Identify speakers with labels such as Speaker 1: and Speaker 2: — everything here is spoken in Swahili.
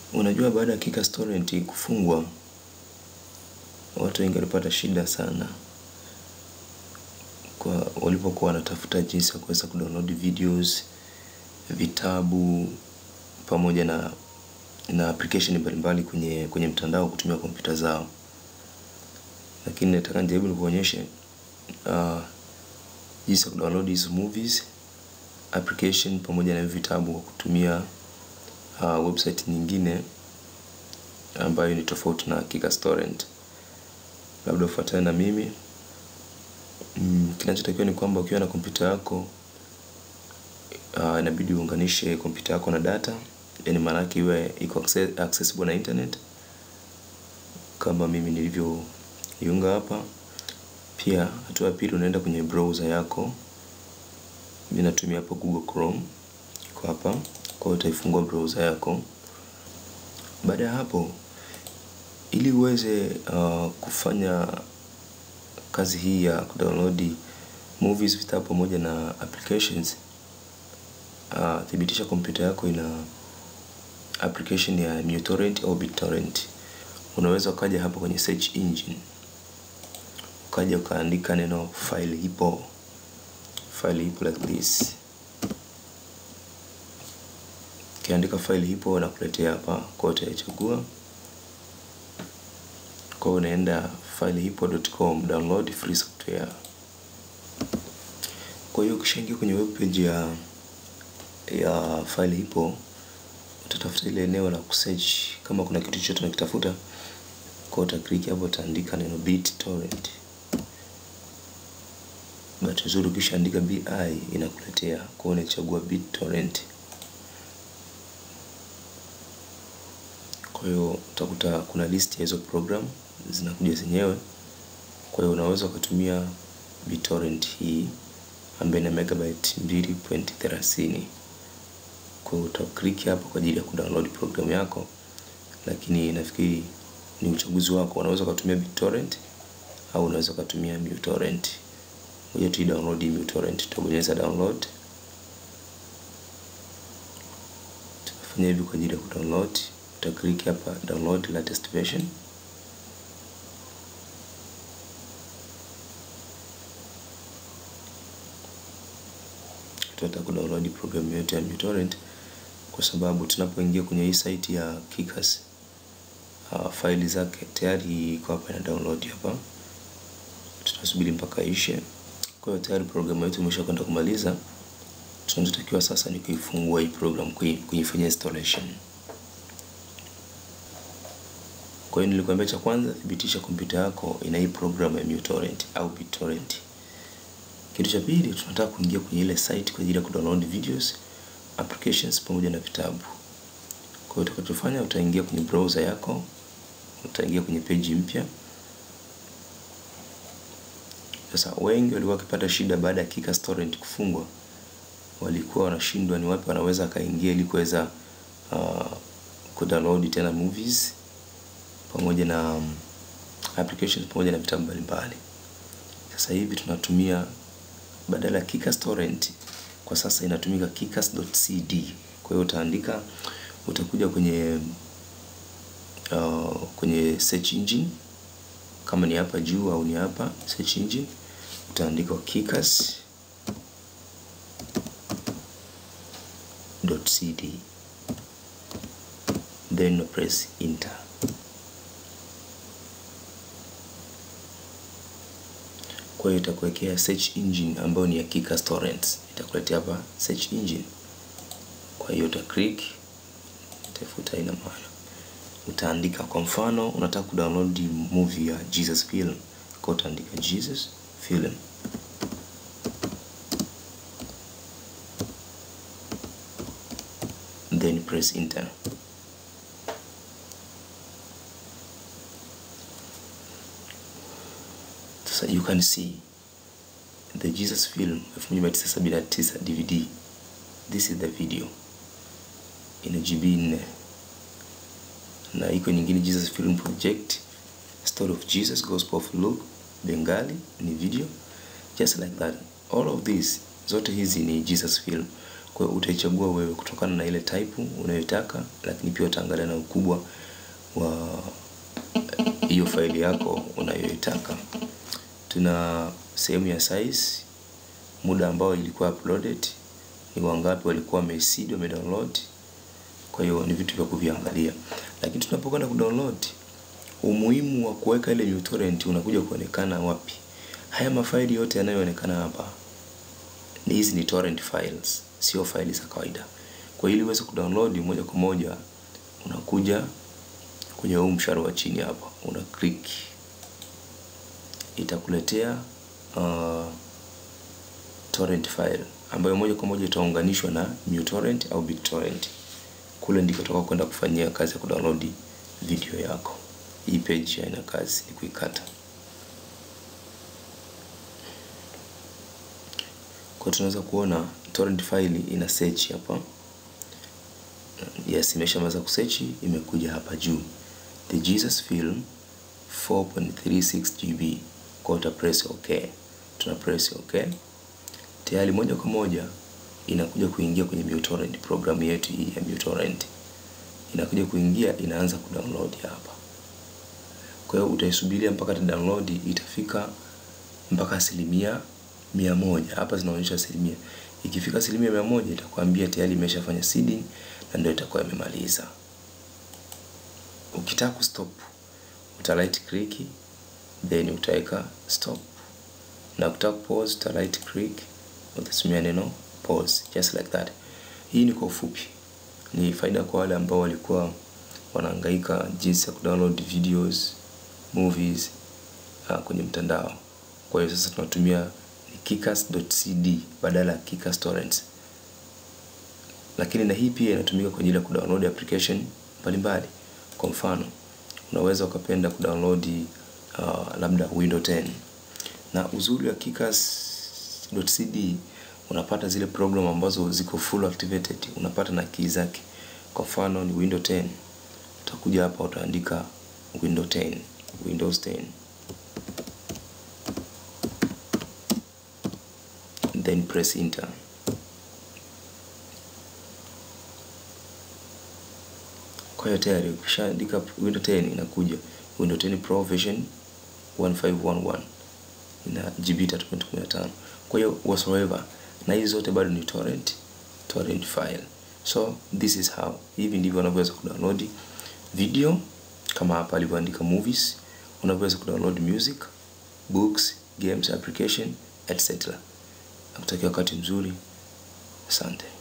Speaker 1: Unajua, baada ya Kika Torrent kufungwa, watu wengi walipata shida sana kwa walipokuwa wanatafuta jinsi ya kuweza kudownload videos, vitabu pamoja na na application mbalimbali kwenye kwenye mtandao kutumia kompyuta zao. Lakini nataka nijaribu nikuonyeshe uh, jinsi ya kudownload hizo movies application pamoja na vitabu kwa kutumia uh, website nyingine ambayo ni tofauti na Kika Torrent. Labda ufuatane na mimi. Mm, kinachotakiwa ni kwamba ukiwa na kompyuta yako uh, inabidi uunganishe kompyuta yako na data, yani maana yake iwe iko access, accessible na internet kama mimi nilivyoiunga hapa. Pia hatua ya pili, unaenda kwenye browser yako. Mimi natumia hapo Google Chrome, iko hapa. Kwa hiyo utaifungua browser yako. Baada ya hapo, ili uweze uh, kufanya kazi hii ya kudownload movies, vitabu pamoja na applications uh, thibitisha kompyuta yako ina application ya MuTorrent au BitTorrent. Unaweza ukaja hapa kwenye search engine ukaja ukaandika neno file ipo, file ipo like this. Ukiandika file ipo na kuletea hapa, kwa hiyo utaichagua. Kwa hiyo unaenda fileipo.com download free software. Kwa hiyo ukishaingia kwenye web page ya ya file ipo, utatafuta ile eneo la kusearch kama kuna kitu chochote unakitafuta. Kwa hiyo utaklik hapo, utaandika neno BitTorrent. Bahati nzuri ukishaandika bi inakuletea, kwa hiyo unachagua BitTorrent. Kwa hiyo utakuta kuna list ya hizo program zinakuja zenyewe. Kwa hiyo unaweza ukatumia BitTorrent hii ambayo ina megabyte 2.30. Kwa hiyo utaklik hapo kwa ajili ya kudownload program yako, lakini nafikiri ni uchaguzi wako. Unaweza ukatumia BitTorrent au unaweza ukatumia MuTorrent. Ngoja tu download MuTorrent, tutabonyeza download. Tutafanya hivi kwa ajili ya kudownload. Utaklik hapa download latest version. Tutataka kudownload programu yote ya MuTorrent kwa sababu tunapoingia kwenye hii site ya Kickers uh, faili zake tayari iko hapa na download hapa. Tutasubiri mpaka ishe. Kwa hiyo tayari programu yetu imeshakwenda kumaliza. Tunachotakiwa sasa ni kuifungua hii program, kuifanyia installation. Kwa hiyo nilikwambia, cha kwanza thibitisha kompyuta yako ina hii program ya MuTorrent au BitTorrent. Kitu cha pili, tunataka kuingia kwenye ile site kwa ajili ya kudownload videos, applications pamoja na vitabu. Kwa hiyo utakachofanya, utaingia kwenye browser yako, utaingia kwenye page mpya. Sasa wengi walikuwa wakipata shida baada ya Kika Torrent kufungwa, walikuwa wanashindwa ni wapi wanaweza akaingia ili kuweza uh, kudownload tena movies pamoja na um, applications pamoja na vitabu mbalimbali. Sasa hivi tunatumia badala ya Kickers Torrent kwa sasa inatumika kickers.cd. Kwa hiyo utaandika, utakuja kwenye uh, kwenye search engine kama ni hapa juu au ni hapa search engine, utaandika kickers.cd then press enter. Kwa hiyo itakuwekea search engine ambayo ni ya Kickers Torrents, itakuletea hapa search engine. Kwa hiyo uta click, itafuta ina maana, utaandika kwa mfano unataka kudownload movie ya Jesus Film, kwa utaandika Jesus Film. Then press enter. So you can see the Jesus Film 1979 DVD. This is the video ina GB 4 na iko nyingine Jesus Film Project Story of Jesus Gospel of Luke Bengali ni video just like that. All of this zote hizi ni Jesus Film. Kwa hiyo utaichagua wewe kutokana na ile type unayoitaka, lakini pia utaangalia na ukubwa wa hiyo faili yako unayoitaka. Tuna sehemu ya size, muda ambao ilikuwa uploaded, ni wangapi walikuwa wameseed wamedownload. Kwa hiyo ni vitu vya kuviangalia, lakini tunapokwenda kudownload, umuhimu wa kuweka ile uTorrent unakuja kuonekana wapi? Haya mafaili yote yanayoonekana hapa hizi ni torrent files, sio faili za kawaida. Kwa hiyo ili uweze kudownload moja kwa moja, unakuja kwenye huu mshale wa chini hapa, una click, itakuletea uh, torrent file ambayo moja kwa moja itaunganishwa na uTorrent au BitTorrent. Kule ndiko utakao kwenda kufanyia kazi ya kudownload video yako. Hii page haina kazi, ni kuikata. Kwa tunaweza kuona torrent file ina search hapa. Yes, imeshamaliza kusearch, imekuja hapa juu. The Jesus film 4.36 GB. Kwa uta press okay. Tuna press okay. Tayari moja kwa moja inakuja kuingia kwenye uTorrent, programu yetu hii ya uTorrent. Inakuja kuingia, inaanza kudownload hapa. Kwa hiyo utaisubiria mpaka ta download itafika mpaka asilimia mia moja. Hapa zinaonyesha asilimia. Ikifika asilimia mia moja itakwambia tayari imeshafanya seeding na ndio itakuwa imemaliza. Ukitaka kustop uta right click then utaweka stop, na ukitaka pause uta right click utatumia neno pause, just like that. Hii ni kwa ufupi, ni faida kwa wale ambao walikuwa wanahangaika jinsi ya kudownload videos, movies uh, kwenye mtandao. Kwa hiyo sasa tunatumia ni kickers.cd badala ya Kickers Torrents. Lakini na hii pia inatumika kwa ajili ya kudownload application mbalimbali. Kwa mfano, unaweza ukapenda kudownload uh, labda Windows 10. Na uzuri wa kickers.cd unapata zile program ambazo ziko full activated, unapata na key zake. Kwa mfano ni Windows 10. Utakuja hapa utaandika Windows 10, Windows 10. Then press enter. Kwa hiyo tayari ukishaandika Windows 10 inakuja Windows 10 Pro version 1511 ina GB 3.15. Kwa hiyo whatsoever, na hizi zote bado ni torrent torrent file. So this is how, hivi ndivyo unavyoweza kudownload video kama hapa alivyoandika movies, unavyoweza kudownload music, books, games, application etc. Nakutakia wakati mzuri. Asante.